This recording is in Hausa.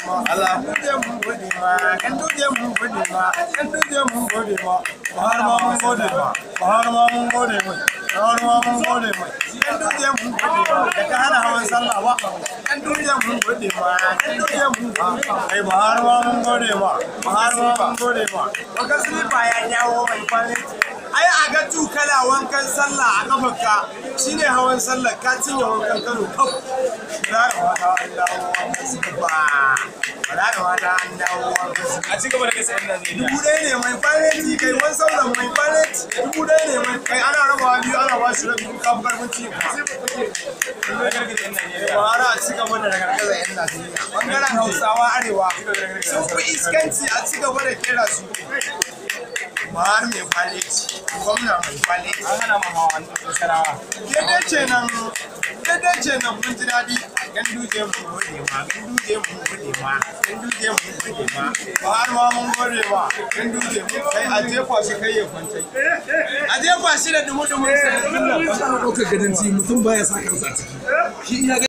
ma Allah duje mun gode ma kan duje mun gode ma kan duje mun gode ma har ma mun gode ma har ma mun gode mai har ma mun gode mai kan duje mun gode ma da ka hana hawan sallah ba kan duje mun gode ma kan duje mun ai ba har ma mun gode ma har ma mun gode ma waka slipa ya dawo mai kwaliti ai a ga tukala wankan sallah a kafarka shine hawan sallah ka cinye wankan kano kaf da wata an dawo wankan slipa da wata an dawo wankan slipa a ci gaba da kasa yan Najeriya. dubu ɗaya ne mai kwaliti kai wani sauran mai kwaliti dubu ɗaya ne mai kai ana rabawa biyu ana ba shi rabi ka fi karfin ci ka Na gargaɗe yan Najeriya. ba ana ci gaba da ragargazar yan Najeriya bangaren Hausawa arewa sun fi iskanci a ci gaba da kera su Buhari mai kwaliti gwamna mai kwaliti An hana ma hawa an sarawa. daidai ce nan daidai ce nan mun ji daɗi gan duje mun gode ma gan duje mun gode ma gan duje mun gode ma ba har ma mun gode ma gan duje mun kai a jefa shi kai ya kwanta a jefa shi da dumu dumu sai ɗaukar gadon mutum baya sa kansa a ciki shi iya